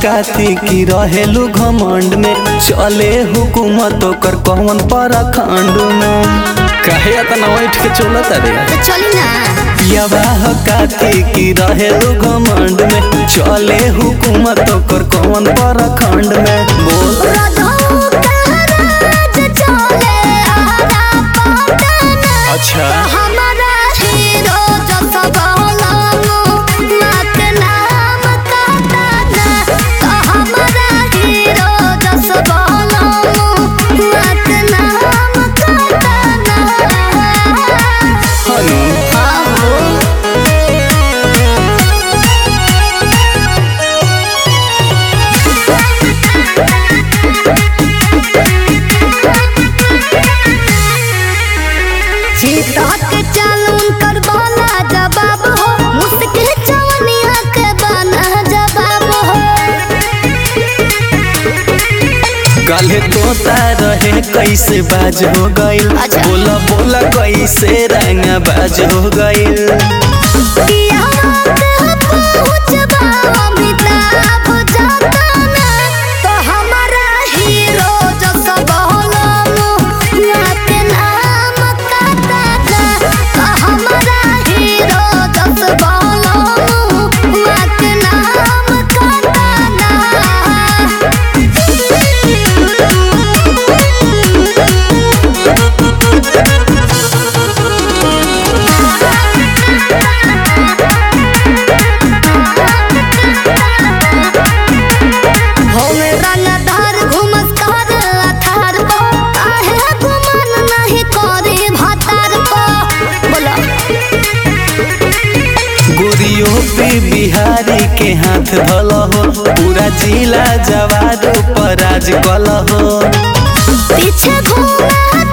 हकाती की रहेलू घमंड में चले हुकूमत ओकर कौन परखंड में काहे इतना बैठ के चलत रे तो चली ना पियावा हकाती की रहेलू घमंड में चले हुकूमत ओकर कौन परखंड में बोल रधो कहराज चले आरा पटना अच्छा हमारा हीरो जो सब होलानो मत नाम काटाना तो हमारा हीरो जो सब होलानो मत नाम काटाना हनु आहो सीता के चालून कर बोला जवाब हो मुश्किल जवनिया के बना जवाब हो काले तोता रहे कैसे बाज हो गइल अच्छा। बोला बोला कैसे रंग बाज हो गइल पिया बात पहुँचबा अमिताभ जताना तो हमारा हीरो जो सब होलानो नाके नाम काटाना तो हमारा हीरो जो सब होलानो नाके नाम काटाना होवे रंगदार घुमस कर अथार को काहे गुमान नहीं करे भातार को बोलो गोरियो पे बिहारी के हाथ धल हो पूरा जिला जवार पर राज कल हो पीछे घूमे